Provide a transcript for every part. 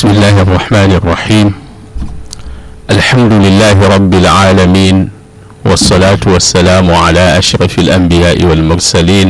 بسم الله الرحمن الرحيم الحمد لله رب العالمين والصلاة والسلام على أشرف الأنبياء والمرسلين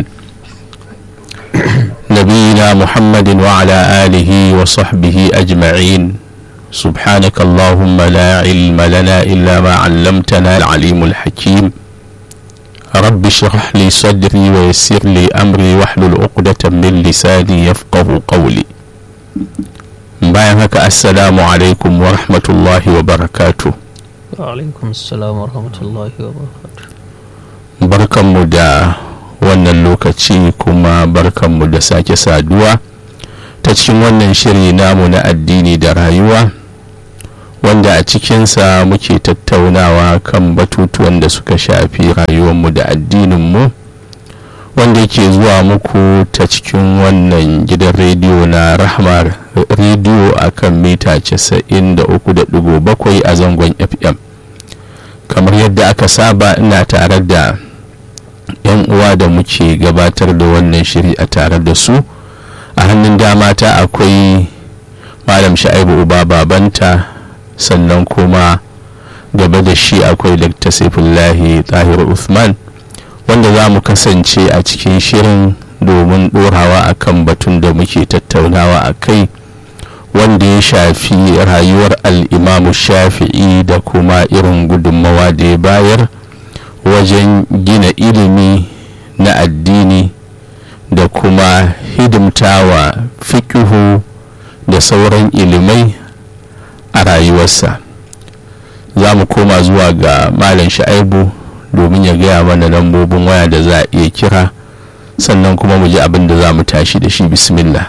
نبينا محمد وعلى آله وصحبه أجمعين سبحانك اللهم لا علم لنا إلا ما علمتنا العليم الحكيم رب اشرح لي صدري ويسر لي أمري واحلل عقدة من لساني يفقه قولي bayan haka assalamu alaikum wa rahmatullahi wa barakatu alaikum assalam wa rahmatullahi wa barakatu barkanmu da wannan lokaci kuma barkanmu da sake saduwa ta cikin wannan shiri namu na addini da rayuwa wanda a cikinsa muke tattaunawa kan batutuwan da suka shafi rayuwarmu da addininmu wanda yake zuwa muku ta cikin wannan gidan rediyo na rahmar rediyo a kan mita 93.7 a zangon fm kamar yadda aka saba ina tare da yan uwa da muke gabatar da wannan shiri a tare da su a hannun dama ta akwai malam sha'ibu uba babanta sannan kuma gaba da shi akwai dr saifullahi tahir uthman wanda za mu kasance a cikin shirin domin ɗorawa akan batun da muke tattaunawa a kai wanda ya shafi rayuwar al'imamu shafi'i da kuma irin gudunmawa da ya bayar wajen gina ilimi na addini da kuma hidimtawa fikihu da sauran ilimai a rayuwarsa za mu koma zuwa ga malam sha'aibu domin ya gaya mana lambobin waya da za a iya kira sannan kuma mu ji abin da za mu tashi da shi bismillah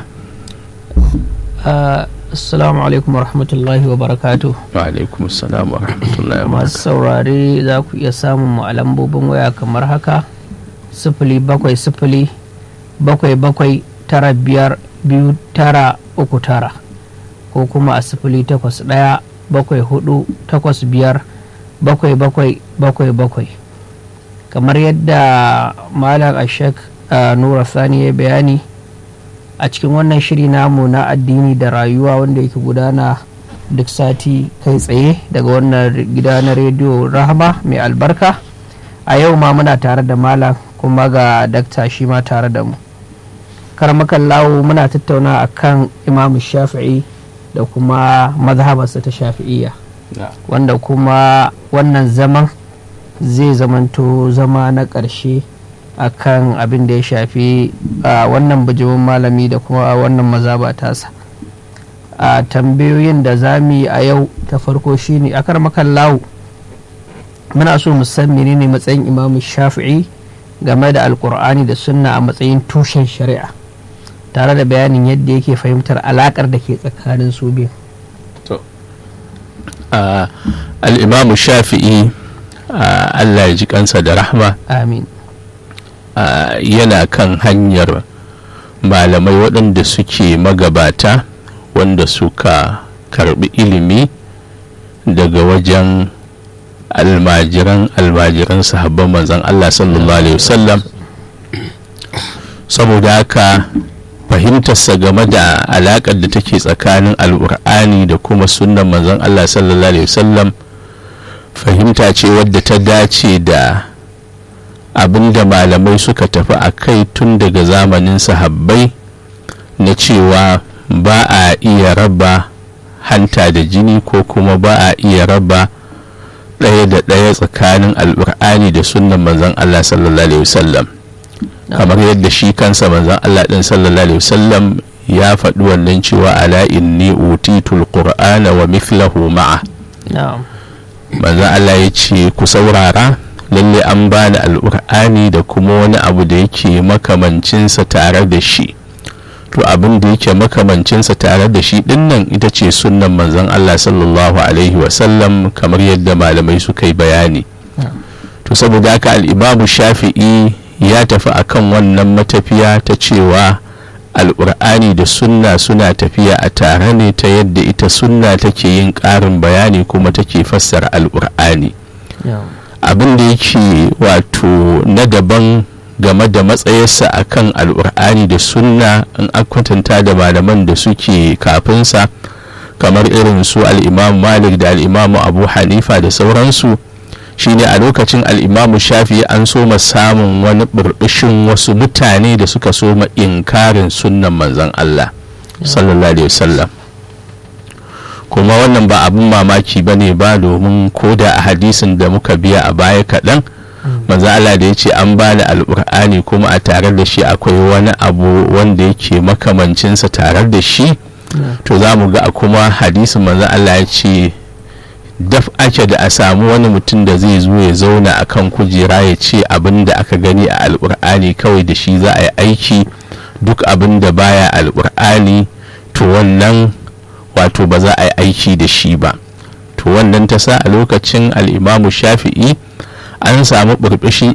assalamu alaikum wa rahmatullahi wa barakatu wa alaikum assalam wa rahmatullahi wa masu saurare za ku iya samun mu a lambobin waya kamar haka sifili bakwai sifili bakwai bakwai tara biyar biyu tara uku tara ko kuma a sifili takwas ɗaya bakwai hudu takwas biyar bakwai bakwai bakwai bakwai kamar yadda malam ashek nura sani ya bayani a cikin wannan shiri namu na addini da rayuwa wanda yake gudana duk sati kai tsaye daga wannan gida na rediyo rahama mai albarka a yau ma muna tare da malam kuma ga dakta shi ma tare da mu karmakan lawo muna tattauna akan imam shafi'i da kuma mazhabarsa ta shafi'iyya wanda kuma wannan zaman zai zamanto zama na ƙarshe a kan abin da ya shafi a wannan bijimin malami da kuma wannan mazaba tasa a tambayoyin da za mu yi a yau ta farko shine a karmakan lawo muna so mu san menene matsayin imamu shafi'i game da alkur'ani da sunna a matsayin tushen shari'a tare da bayanin yadda yake fahimtar alakar da ke tsakanin su biyu al'imamu shafi'i allah ya ji kansa da rahma amin yana kan hanyar malamai waɗanda suke magabata wanda suka karbi ilimi daga wajen almajiran almajiran sahabban manzan allah sallallahu alaihi wasallam saboda haka fahimtarsa game da alaƙar da take tsakanin al'ur'ani da kuma sunan manzon Allah sallallahu alaihi wasallam fahimta ce wadda ta dace da abin da malamai suka tafi a kai tun daga zamanin sahabbai na cewa ba a iya raba hanta da jini ko kuma ba a iya raba ɗaya da ɗaya tsakanin al'ur'ani da sunan manzon Allah sallallahu alaihi wasallam kamar yadda shi kansa manzon Allah din sallallahu alaihi wasallam ya faɗi wannan cewa ala inni utitul qur'ana wa mithlahu ma'a manzon Allah ya ce ku saurara lalle an bani alqur'ani da kuma wani abu da yake makamancinsa tare da shi to abin da yake makamancinsa tare da shi dinnan ita ce sunnan manzon Allah sallallahu alaihi wasallam kamar yadda malamai suka yi bayani to saboda haka al-imamu shafi'i ya tafi akan wannan matafiya ta cewa alƙur'ani da sunna suna tafiya a tare ne ta yadda ita sunna take yin ƙarin bayani kuma take fassara alƙur'ani abin da yake wato na daban game da matsayarsa akan alƙur'ani da sunna in kwatanta da malaman da suke kafinsa kamar irin su al'imam malik da al'imamu abu hanifa da sauransu shine a lokacin al'imamu shafi an soma samun wani burbushin wasu mutane da suka soma inkarin sunnan manzon allah sallallahu alaihi wasallam kuma wannan ba abin mamaki ba ne ba domin ko da a hadisin da muka biya a baya kaɗan manzo Allah da ya ce an bani alƙur'ani kuma a tare da shi akwai wani abu wanda yake makamancinsa tare da shi to za mu ga kuma hadisin manzo Allah ya ce daf ake da a samu wani mutum da zai zo ya zauna a kan kujera ya ce abin da aka gani a alƙur'ani kawai da shi za a yi aiki duk abin da baya alƙur'ani to wannan wato ba za a yi aiki da shi ba to wannan ta sa a lokacin al'imamu shafi'i an samu burbushin